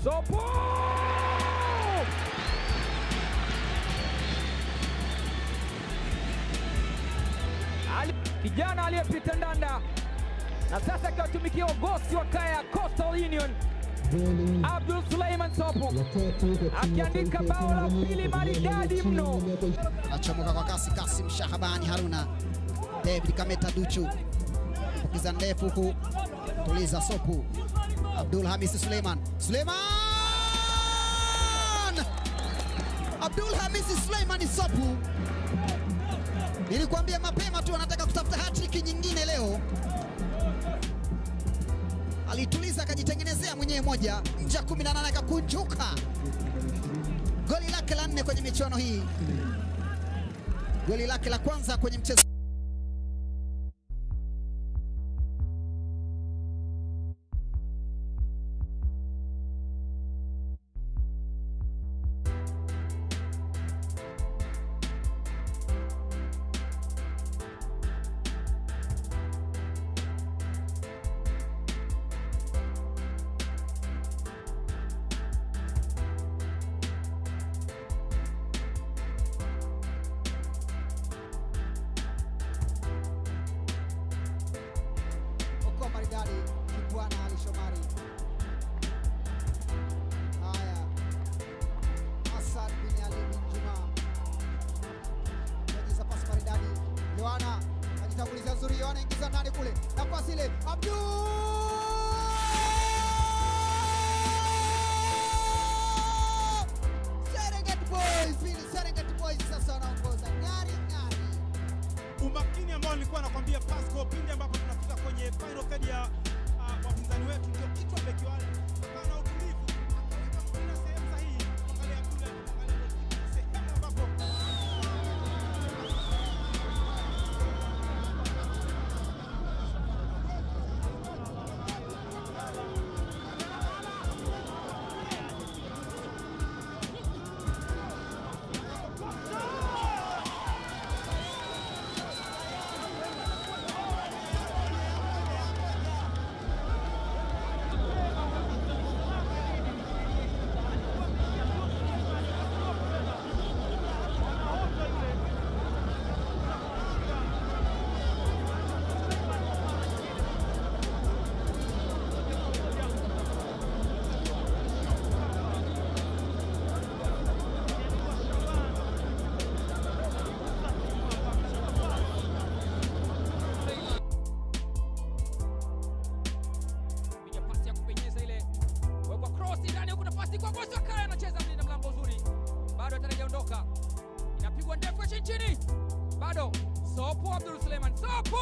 Sopo Ali, kijana aliyepita ndanda na sasa akiwatumikia ugosi wa kaya Coastal Union Abdul Suleiman Sopo akiandika bao la pili maridadi mno. Achomoka kwa kasi Kasim Shahabani Haruna, David Kameta Duchu, pokiza ndefu huku, tuliza Sopu, Abdul Hamisi Suleiman, Suleiman, Abdul Hamisi Suleiman Sopu. Nilikwambia mapema tu anataka kutafuta hatriki nyingine leo. Alituliza akajitengenezea mwenyewe moja, nje ya 18 akakunjuka. Goli lake la nne kwenye michuano hii, goli lake la kwanza kwenye mchezo Okoa maridadi Kibwana Ali Shomari. Haya, Hassan bin Ali bin Juma onyeza pasi maridadi. Yohana ajitanguliza nzuri, Yohana ingiza ndani kule, nafasi ile Abdul Serengeti Boys, Pili Serengeti Boys sasa wanaongoza ng'ari ng'ari. umakini ambao nilikuwa nakwambia Pasco pindi ambapo tunafika kwenye final third ya uh, wapinzani wetu, ndio kichwa beki wale akawa na utulivu, akaweka mpira sehemu sahihi. Angalia Abdul, angalia goalkeeper, sehemu ambapo Piga pasi ya kupenyeza ile, wekwa cross ndani huku, nafasi kwa Gosi Wakaya, anacheza mlinda mlango uzuri, bado atarajaondoka, inapigwa ndefu ya chini chini, bado Sopo Abdul Suleiman, Sopo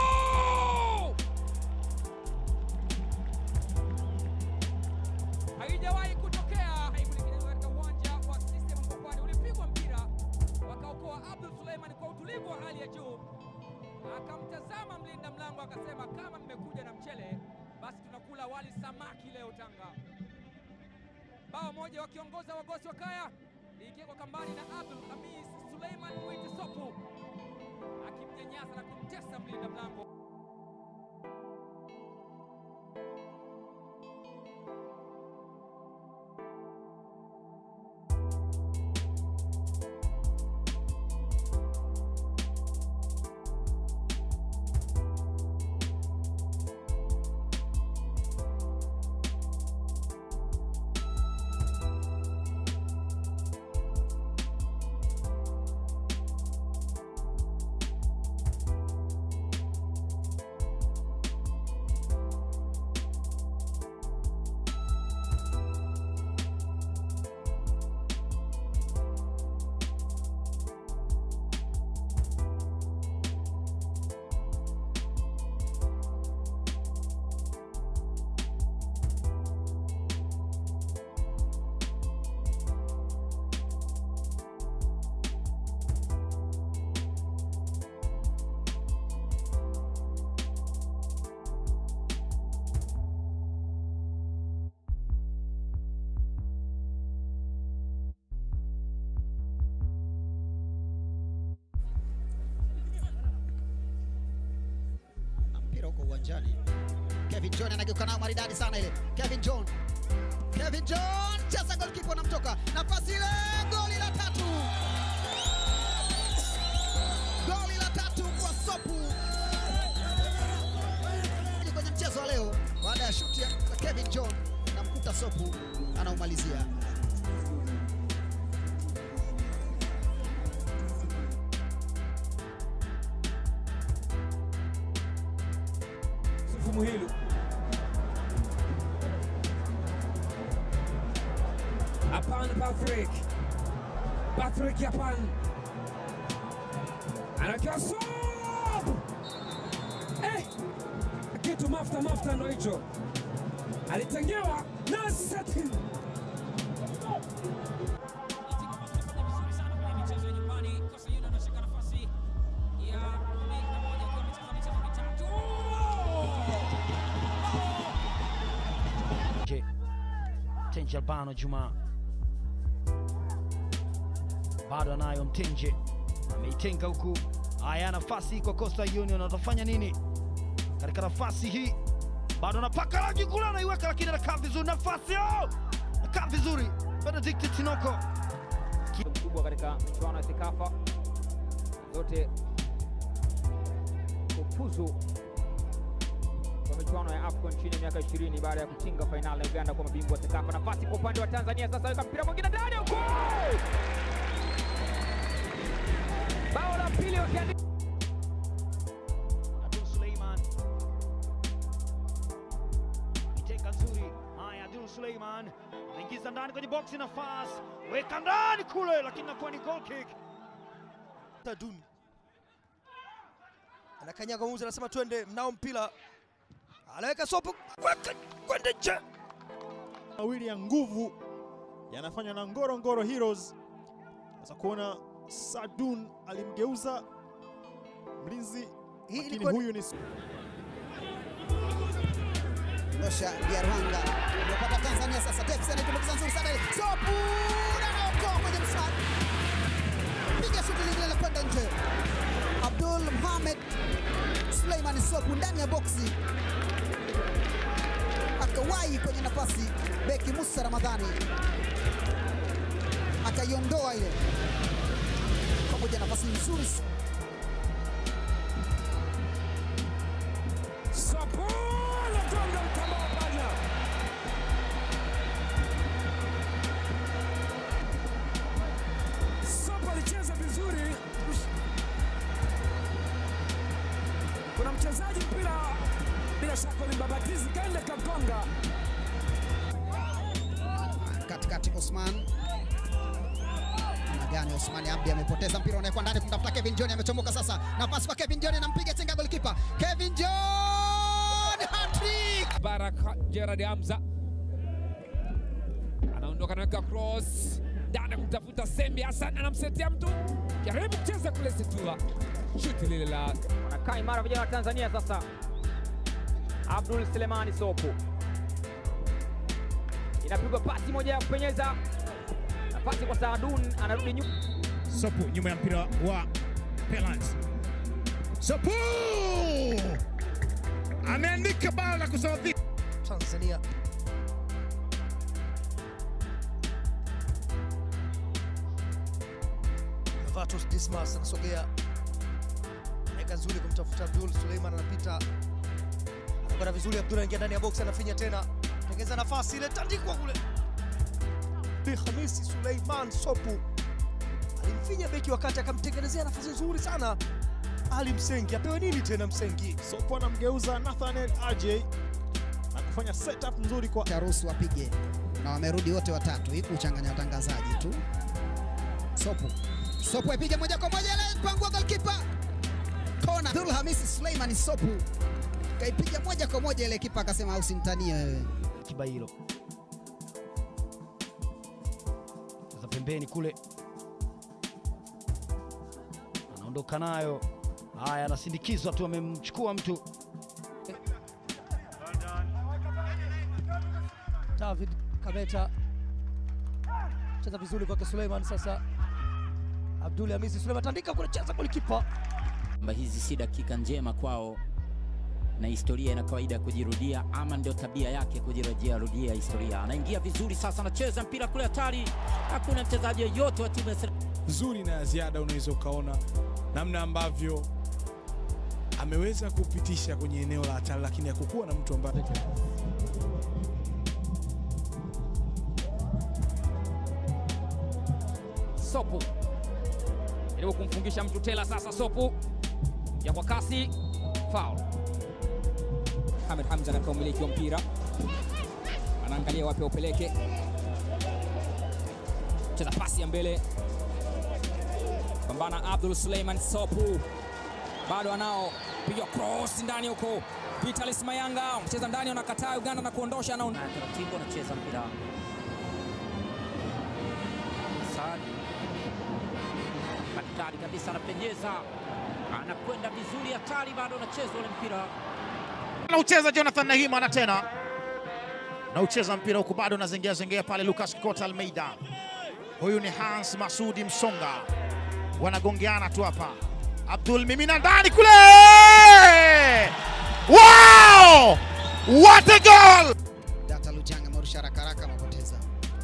haijawahi kutokea haikutengenezwa katika uwanja wa CCM Mkwakwani, ulipigwa mpira wakaokoa Abdul Suleiman kwa utulivu wa hali ya juu akamtazama mlinda mlango akasema, kama mmekuja na mchele basi tunakula wali samaki leo Tanga. Bao moja wakiongoza wagosi wa kaya likiwekwa kambani na Abdul Hamis Suleiman Mwiti Sopu akimnyanyasa na kumtesa mlinda mlango. uwanjani. Kevin John anageuka nao maridadi sana ile. Kevin John Kevin John cheza golikipa anamtoka nafasi ile, goli la tatu, goli la tatu kwa Sopu kwenye mchezo wa leo, baada ya shuti ya Kevin John na mkuta Sopu anaumalizia. Sufu Muhilu Hapana, Patrick Patrick hapana, anakiwa sob eh, kitu mafuta mafuta ndo hicho alitengewa na Setin Je, Mtenje Albano Juma bado anayo Mtenje, ameitenga huku. Haya, nafasi kwa Coastal Union, watafanya nini katika nafasi hii? Bado anapaka rangi kule, anaiweka lakini anakaa vizuri. Nafasi oh! anakaa vizuri Benedict Tinoko mkubwa katika michuano ya Sekafa zote kufuzu kwa michuano ya AFCON chini ya miaka 20 baada ya kutinga fainali ya Uganda kwa mabingwa wa Sekafa. Nafasi kwa upande wa Tanzania sasa, weka mpira mwingine ndani huko, bao la pili wakiandika Abdul Suleiman itenga nzuri. Haya, Abdul Suleiman anaingiza ndani kwenye boksi, nafasi weka ndani kule, lakini nakuwa ni goal kick. Taduni anakanyaga mwamuzi, anasema twende, mnao mpira, anaweka sopo kwenda kwenda nje. mawili ya nguvu yanafanywa na Ngoro Ngoro Heroes. Sasa kuona Sadun alimgeuza mlinzi, Hii lakini ilikuwa ni- huyu ni Dosha Biarwanga amepata Tanzania sasa. Davis anaitumbukiza nzuri sana ile. Sopu na anaokoa kwenye mswali, piga shuti lingine la kwenda nje. Abdul Mohamed Suleiman Sopu ndani ya boksi akawahi kwenye nafasi, beki Musa Ramadhani akaiondoa ile pamoja, nafasi nzuri Sapolo gonga mtamba wa panya Sopo alicheza vizuri. Kuna mchezaji mpira bila shaka ulimbabatizi kaenda kagonga. katikati Osman na gani Osman Abdi amepoteza mpira, unawekwa ndani kumtafuta Kevin John, amechomoka sasa, nafasi kwa Kevin John, anampiga chenga golikipa Kevin John, hat-trick! Baraka Gerard Hamza anaondoka naweka cross ndani kumtafuta Sembi Hassan, anamsetea mtu jaribu kucheza kule Situa, shuti lile la wanakaa imara vijana wa Tanzania sasa. Abdul Selemani Sopo inapigwa pasi moja ya kupenyeza, nafasi kwa Saadun, anarudi nyuma Sopu nyuma ya mpira wa Pelans. Sopu ameandika bao la kusawazisha. Tanzania Novatus Dismas anasogea, eka nzuri kumtafuta Abdul Suleiman, anapita anakwenda vizuri. Abdul anaingia ndani ya box, anafinya tena, tengeza nafasi ile, tandikwa kule. Bi Hamisi Suleiman Sopu alimfinya beki wakati akamtengenezea nafasi nzuri sana. Ali Msengi apewe nini tena? Msengi Sopo anamgeuza Nathaniel RJ na kufanya setup nzuri kwa Taruhusu wapige na wamerudi wote watatu, hii kuchanganya watangazaji tu. Sopu Sopu apige moja kwa moja, ile pangua golikipa kona. Abdul Hamisi Suleiman Sopu kaipiga moja kwa moja, ile kipa akasema usimtanie wewe. Kibailo za pembeni kule, anaondoka nayo. Haya, anasindikizwa tu, amemchukua mtu David Kameta cheza vizuri kwake Suleiman. Sasa Abdul Hamisi Suleiman tandika kule, cheza golikipa kwamba hizi si dakika njema kwao na historia ina kawaida ya kujirudia, ama ndio tabia yake kujirudia rudia historia. Anaingia vizuri sasa, anacheza mpira kule hatari, hakuna mchezaji yeyote wa timu ya Sel- nzuri na ya ziada, unaweza ukaona namna ambavyo ameweza kupitisha kwenye eneo la hatari, lakini hakukuwa na mtu ambaye Sopu jaribu kumfungisha mtu tela sasa. Sopu ya kwa kasi, foul. Ahmed Hamza katika umiliki wa mpira anaangalia wapi upeleke, cheza pasi ya mbele, pambana Abdul Suleiman Sopu, bado anao piga cross ndani huko. Vitalis Mayanga mcheza ndani, anakataa Uganda na kuondosha, ana na taratibu anacheza mpira Saad hatari kabisa, anapenyeza, anakwenda vizuri, hatari, bado anacheza ule mpira Anaucheza Jonathan Nahima na tena naucheza mpira huku bado unazengea zengea pale Lucas Kikota Almeida. Huyu ni Hans Masudi Msonga, wanagongeana tu hapa. Abdul mimina ndani kule, wow! What a goal! Data Lujanga amerusha haraka haraka, amepoteza.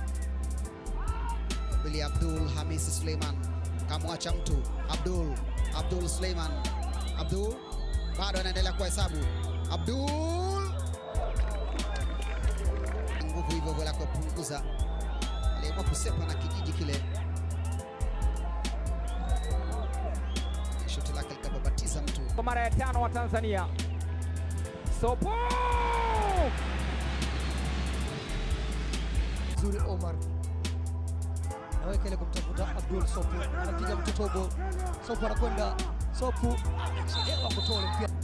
Bili Abdul Hamisi Suleiman kamwacha mtu. Abdul Abdul Suleiman Abdul bado anaendelea kuhesabu. Abdul nguvu hivyo hivyo la kupunguza, aliamua kusepa na kijiji kile, shoti lake likababatiza mtu. kwa mara ya tano wa Tanzania. Sopo Zuri Omar naweka ile kumtafuta Abdul Sopu, anapiga mtu tobo. Sopu anakwenda Sopu anachelewa kutoa ule mpira.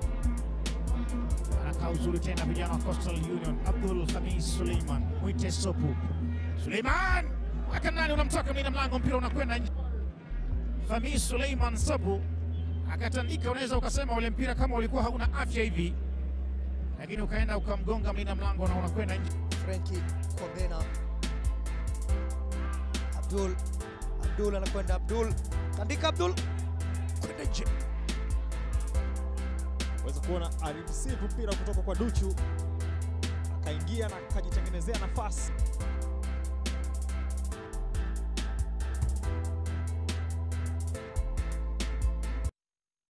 Anakaa uzuri tena vijana wa Coastal Union. Abdul Khamis Suleiman, mwite Sopu. Suleiman weka ndani, unamtoka mlinda mlango, mpira unakwenda nje. Khamis Suleiman Sopu akatandika, unaweza ukasema ule mpira kama ulikuwa hauna afya hivi, lakini ukaenda ukamgonga mlinda mlango na unakwenda nje. Frenki Kobena. Abdul Abdul anakwenda Abdul tandika Abdul kwenda nje. Weza kuona alimsivu mpira kutoka kwa Duchu, akaingia na akajitengenezea nafasi